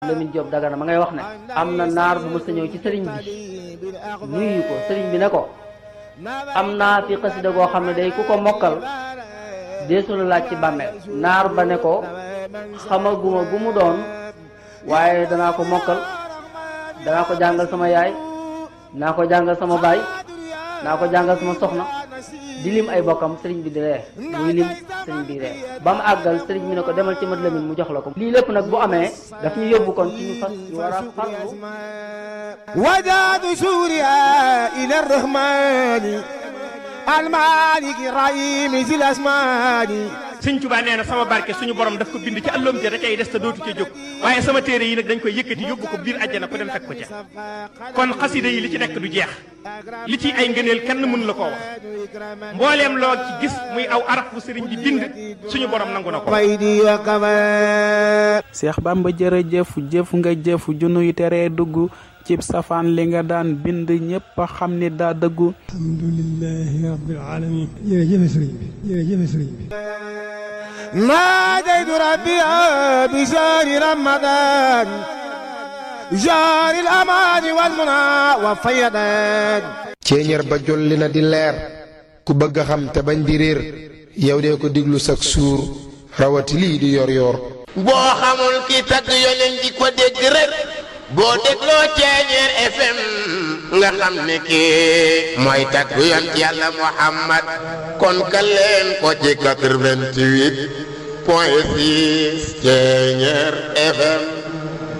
Lamine Diop Dagana ma ngay wax ne am na naar bu mës a ñëw ci sëriñ bi nuyu ko sëriñ bi ne ko am naa fi xasida goo xam ne day ku ko mokkal deesu la laaj ci bàmmeel naar ba ne ko xamaguma gu mu doon waaye danaa ko mokkal danaa ko jàngal sama yaay naa ko jàngal sama baay naa ko jàngal sama soxna di lim ay bokkam sëriñ bi di ree muy lim sëriñ bi ree ba mu àggal sëriñ bi ne ko demal ci mat lamin mu jox la ko lii lépp nag bu amee daf ñu yóbbu kon ci ñu fas ñu war a farlu وداد سوريا إلى الرحمن المالك الرحيم ذي الأسمان sëñ Tuubaa nee na sama barke suñu borom daf ko bind ci àlloom ja da cay des te dootu ca jóg waaye sama téere yi nag dañ koy yëkkati yóbbu ko biir àjjana ko dem fekk ko ca kon xasida yi li ci nekk du jeex li ci ay ngëneel kenn mënu la koo wax mbooleem loo ci gis muy aw araf bu sëriñ bi bind suñu borom nangu na ko ويدي وكمان Seex Bamba jërëjëf jëf nga jëf junuy teree dugg cib safaan li nga daan bind ñépp a xam ni daa dëggu alhamdulilahi rabbil alamin jërëjëf sëriñ bi jërëjëf sëriñ bi ناديت ربي بشهر رمضان جار الأمان والمنى والفيضان ceeñeer ba jolli na di leer ku bëgg a xam te bañ di réer yow dee ko diglu sak suur rawati lii di yor yor boo xamul ki tagg yonent di ko dégg rek boo dégloo ceeñeer FM nga xam ne kii mooy tagg yonent yàlla Muhammad kon ka leen ko ci 88 point 6 ceeñeer FM